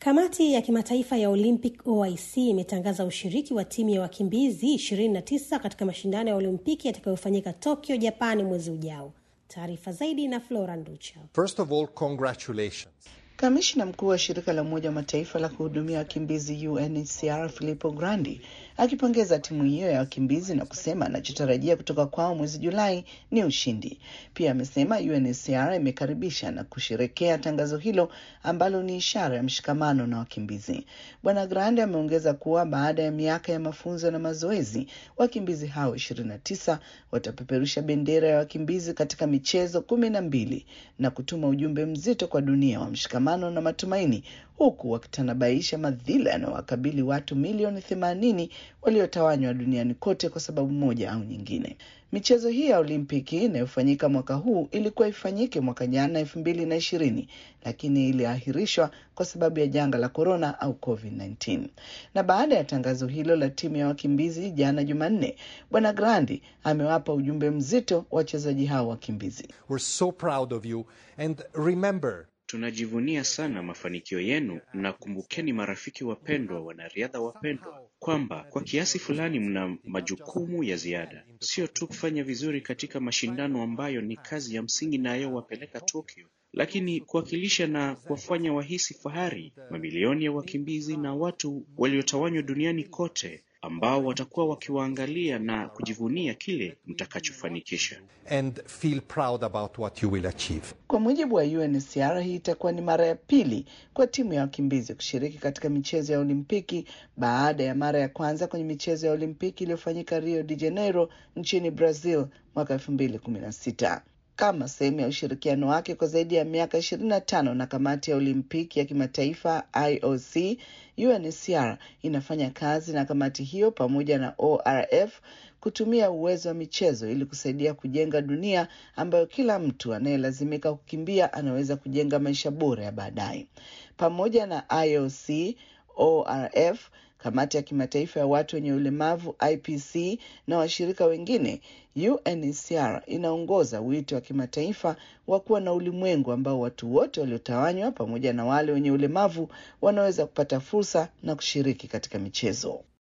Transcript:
Kamati ya kimataifa ya Olympic OIC imetangaza ushiriki wa timu ya wakimbizi 29 katika mashindano ya Olimpiki yatakayofanyika Tokyo, Japani mwezi ujao. Taarifa zaidi na Flora Nducha. First of all, congratulations. Kamishna mkuu wa shirika la Umoja wa Mataifa la kuhudumia wakimbizi UNHCR Filippo Grandi akipongeza timu hiyo ya wakimbizi na kusema anachotarajia kutoka kwao mwezi Julai ni ushindi. Pia amesema UNHCR imekaribisha na kusherekea tangazo hilo ambalo ni ishara ya mshikamano na wakimbizi. Bwana Grandi ameongeza kuwa baada ya miaka ya mafunzo na mazoezi, wakimbizi hao ishirini na tisa watapeperusha bendera ya wakimbizi katika michezo kumi na mbili na kutuma ujumbe mzito kwa dunia wa mshikamano na matumaini huku wakitanabaisha madhila yanayowakabili watu milioni themanini waliotawanywa duniani kote kwa sababu moja au nyingine. Michezo hii ya Olimpiki inayofanyika mwaka huu ilikuwa ifanyike mwaka jana elfu mbili na ishirini lakini iliahirishwa kwa sababu ya janga la korona au COVID-19. Na baada ya tangazo hilo la timu ya wakimbizi jana Jumanne, Bwana Grandi amewapa ujumbe mzito wachezaji hao wakimbizi. We're so proud of you and remember Tunajivunia sana mafanikio yenu na kumbukeni, marafiki wapendwa, wanariadha wapendwa, kwamba kwa kiasi fulani mna majukumu ya ziada, sio tu kufanya vizuri katika mashindano ambayo ni kazi ya msingi nayowapeleka Tokyo, lakini kuwakilisha na kuwafanya wahisi fahari mamilioni ya wakimbizi na watu waliotawanywa duniani kote ambao watakuwa wakiwaangalia na kujivunia kile mtakachofanikisha. and feel proud about what you will achieve. Kwa mujibu wa UNHCR, hii itakuwa ni mara ya pili kwa timu ya wakimbizi kushiriki katika michezo ya Olimpiki baada ya mara ya kwanza kwenye michezo ya Olimpiki iliyofanyika Rio de Janeiro nchini Brazil mwaka elfu mbili kumi na sita kama sehemu ya ushirikiano wake kwa zaidi ya miaka ishirini na tano na kamati ya Olimpiki ya kimataifa IOC. UNHCR inafanya kazi na kamati hiyo pamoja na ORF kutumia uwezo wa michezo ili kusaidia kujenga dunia ambayo kila mtu anayelazimika kukimbia anaweza kujenga maisha bora ya baadaye. Pamoja na IOC, ORF, kamati ya kimataifa ya watu wenye ulemavu IPC na washirika wengine, UNHCR inaongoza wito wa kimataifa wa kuwa na ulimwengu ambao watu wote waliotawanywa pamoja na wale wenye ulemavu wanaweza kupata fursa na kushiriki katika michezo.